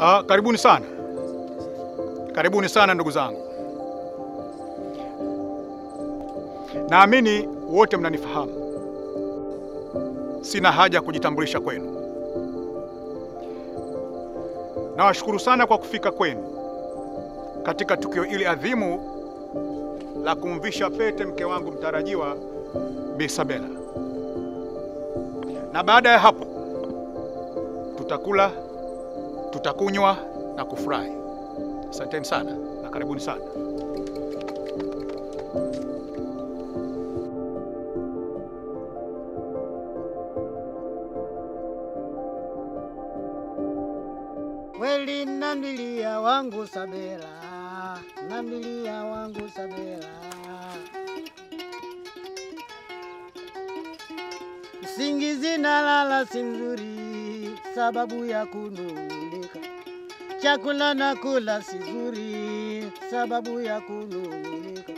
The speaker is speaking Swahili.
Ah, karibuni sana, karibuni sana ndugu zangu. Naamini wote mnanifahamu, sina haja ya kujitambulisha kwenu. Nawashukuru sana kwa kufika kwenu katika tukio hili adhimu la kumvisha pete mke wangu mtarajiwa Bi Sabela, na baada ya hapo tutakula, tutakunywa na kufurahi. Asanteni sana na karibuni sana. Kweli namlilia wangu Sabela, namlilia wangu Sabela. Usingizi nalala si mzuri, sababu ya kunung'unika. Chakula nakula si zuri, sababu ya kunung'unika.